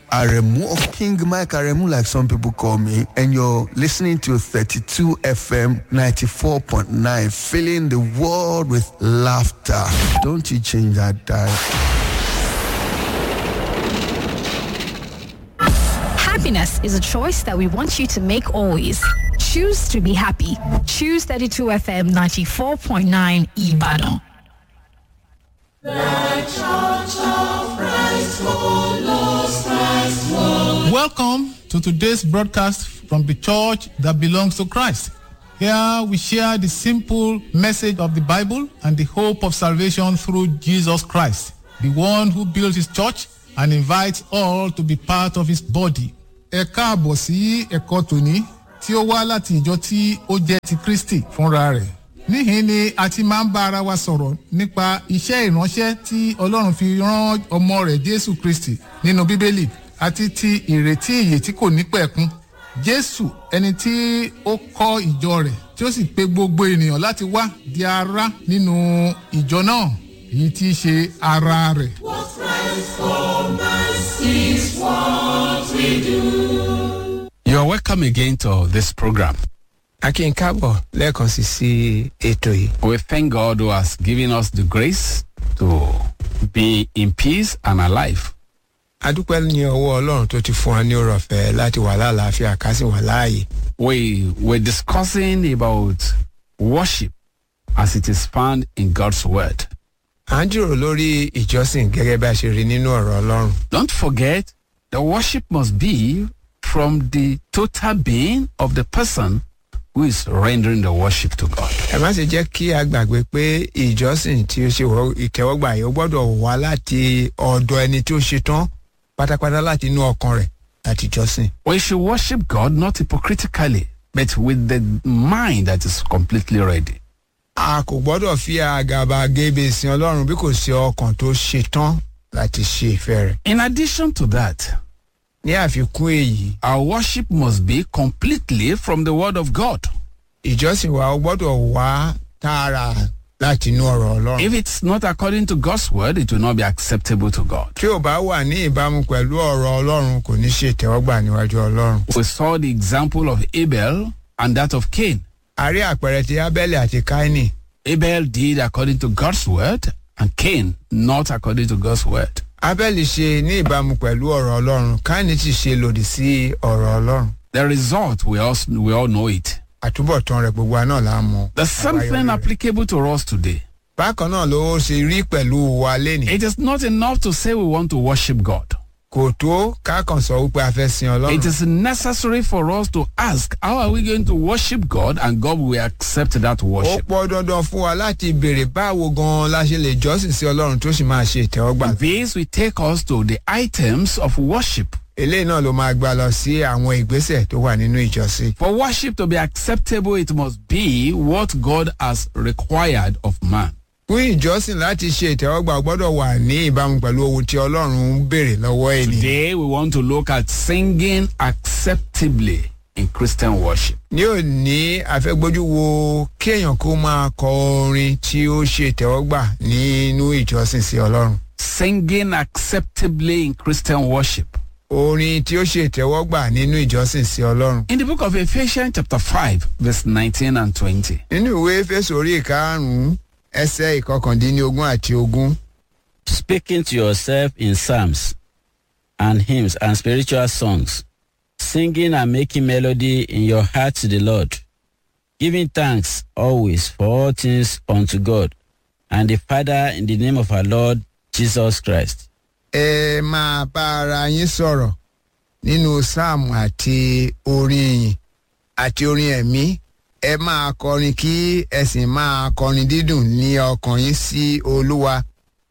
Aremu or King Mike Aremu, like some people call me, and you're listening to 32 FM 94.9, filling the world with laughter. Don't you change that dial. Happiness is a choice that we want you to make always. Choose to be happy. Choose 32 FM 94.9 Ibadan. Welcome to today's broadcast from the church that belongs to Christ. Here we share the simple message of the Bible and the hope of salvation through Jesus Christ, the one who built his church and invites all to be part of his body. Ẹ káàbọ̀ sí ẹ̀kọ́ tòní tí ó wá láti ìjọ tí ó jẹ́ ti Kristi fúnra rẹ̀. Níhìn ni a ti máa ń bá ara wa sọ̀rọ̀ nípa iṣẹ́ ìránṣẹ́ tí Ọlọ́run fi rán ọmọ rẹ̀ Jésù Kristi nínú Bíbélì àti ti ìrètí ìyè tí kò ní pẹ̀kun. Jésù ẹni tí ó kọ́ ìjọ rẹ̀ tí ó sì pe gbogbo ènìyàn láti wá di ara nínú ìjọ náà èyí tí í ṣe ara rẹ̀. You are welcome again to this program. akin káàbọ̀ lẹ́ẹ̀kan sí sí ètò yìí. We thank God who has given us the grace to be in peace and alive. adúpẹ́ ní ọwọ́ ọlọ́run tó ti fún wa ní ọrọ̀ ọ̀fẹ́ láti wà láàlàáfíà ká sì wà láàyè. We were discussing about worship as it is found in God's word. à ń jíròrò lórí ìjọsìn gẹ́gẹ́ bí a ṣe rí nínú ọ̀rọ̀ ọlọ́run. Don't forget, the worship must be from the total being of the person who is rendering the worship to God. ẹ má ṣe jẹ́ kí a gbàgbé pé ìjọsìn tí ó ṣe wọ ìtẹ́wọ́gbà yìí ó gbọ́dọ̀ wá láti ọ̀dọ̀ ẹni tí ó ṣe tán pátápátá láti inú ọkàn rẹ̀ láti jọ́sìn. We should worship God not hypocritically, but with the mind that is completely ready. a kò gbọ́dọ̀ fi àgàbàgebè sin ọlọ́run bí kò ṣe ọkàn tó ṣe tán láti ṣe ìfẹ́ rẹ̀. In addition to that, ní àfikún èyí our worship must be completely from the word of God. ìjọsìn wa ó gbọ́dọ̀ wá tààrà láti inú ọ̀rọ̀ ọlọ́run. If it's not according to God's word, it will not be acceptable to God. tí ò bá wà ní ìbámu pẹ̀lú ọ̀rọ̀ ọlọ́run kò ní ṣe ìtẹ́wọ́gbà níwájú ọlọ́run. We saw the example of Abel and that of Cain. a rí àpẹẹrẹ ti abẹ́lẹ̀ àti káínì. Abel did according to God's word, and Cain not according to God's word. abẹ́lì ṣe ní ìbámu pẹ̀lú ọ̀rọ̀ ọlọ́run káínì sì ṣe lòdì sí ọ̀rọ̀ ọlọ́run. The result, we all, we all know it. àtúbọ̀tán rẹ̀ gbogbo wa náà là ń mọ. There's something Àbáyọrí rẹ̀. applicable to us today. bákan náà ló ṣe rí pẹ̀lú wa lénìí. It is not enough to say we want to worship God. kò tó kákan sọ wípé a fẹ́ sin ọlọ́run. It is necessary for us to ask, how are we going to worship God? And God will accept that ó worship. pọ́ dandan fún wa láti béèrè báwo gan-an la ṣe lè jọ́sìn sí ọlọ́run tó sì máa ṣe ìtẹ́wọ́gbà. This will take us to the items of worship. eléyìí náà ló máa gbà lọ sí àwọn ìgbésẹ̀ tó wà nínú ìjọsìn. For worship to be acceptable, it must be what God has required of man. fún ìjọsìn láti ṣe ìtẹ́wọ́gbà ó gbọ́dọ̀ wà ní ìbámu pẹ̀lú ohun tí ọlọ́run ń béèrè lọ́wọ́ ènìyàn. Today, we want to look at singing acceptably in Christian worship. ní òní afẹ́gbójú wo kéèyàn kó máa kọ orin tí ó ṣe ìtẹ́wọ́gbà nínú ìjọsìn sí ọlọ́run. Singing acceptably in Christian worship. orin tí ó ṣe ìtẹ́wọ́gbà nínú ìjọsìn sí ọlọ́run. In the book of Ephesians, chapter 5, verse 19 and 20. nínú ìwé fésù orí ìkarùn-ún ẹsẹ̀ ìkọkàndínlógún àti ogún. speaking to yourself in psalms and hymns and spiritual songs, singing and making melody in your heart to the Lord, giving thanks always for all things unto God and the Father in the name of our Lord Jesus Christ. ẹ máa bá ara yín sọ̀rọ̀ nínú sáàmù àti orin ìyìn àti orin ẹ̀mí ẹ máa kọrin kí ẹ sì máa kọrin dídùn ní ọkàn yín sí olúwa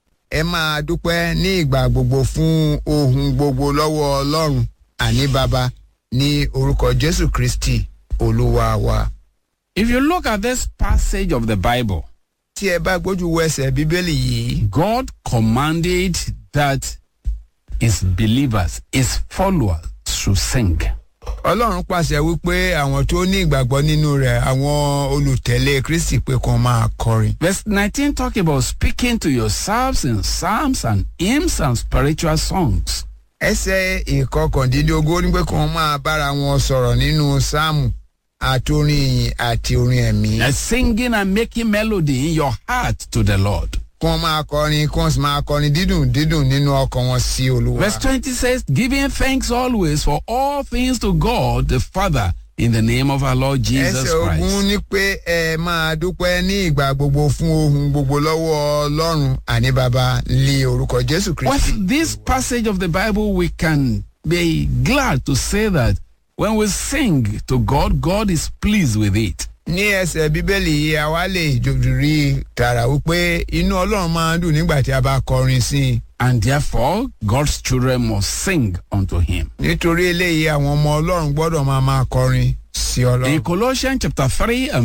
ẹ máa dúpẹ́ ní ìgbà gbogbo fún ohun gbogbo lọ́wọ́ ọlọ́run àní baba ní orúkọ jésù kristi olúwa wa. If you look at this passage of the Bible, tí ẹ bá gbójú wo ẹsẹ̀ bíbélì yìí God commanded that his believers, his followers, should sing. ọlọ́run pàṣẹ wípé àwọn tó ní ìgbàgbọ́ nínú rẹ̀ àwọn olùtẹ̀lé kristi pé kàn máa kọrin. Verse 19 talk about speaking to yourselves in psalms and hymns and spiritual songs. ẹsẹ̀ ìkọkàndínlógún ó ní pé kí wọ́n máa bára wọn sọ̀rọ̀ nínú sáàmù àti orin ìyìn àti orin ẹ̀mí. Uh, singing and making melody in your heart to the Lord. kí wọ́n máa kọrin kí wọ́n sì máa kọrin dídùn dídùn nínú ọkàn wọn sí olúwa. Verse 20 says, Giving thanks always for all things to God the Father in the name of our Lord Jesus ẹsẹ̀ ogun Christ. ní pé ẹ máa dúpẹ́ ní ìgbà gbogbo fún ohun gbogbo lọ́wọ́ ọlọ́run àní baba lé orúkọ jésù kristi. With this passage of the Bible, we can be glad to say that when we sing to God, God is pleased with it. ní ẹsẹ̀ bíbélì yìí a wá lè rí tààrà wípé inú ọlọ́run máa ń dùn nígbà tí a bá kọrin sí i. And therefore, God's children must sing unto him. nítorí eléyìí àwọn ọmọ ọlọ́run gbọ́dọ̀ máa máa kọrin sí ọlọ́run. In Colossians chapter 3 and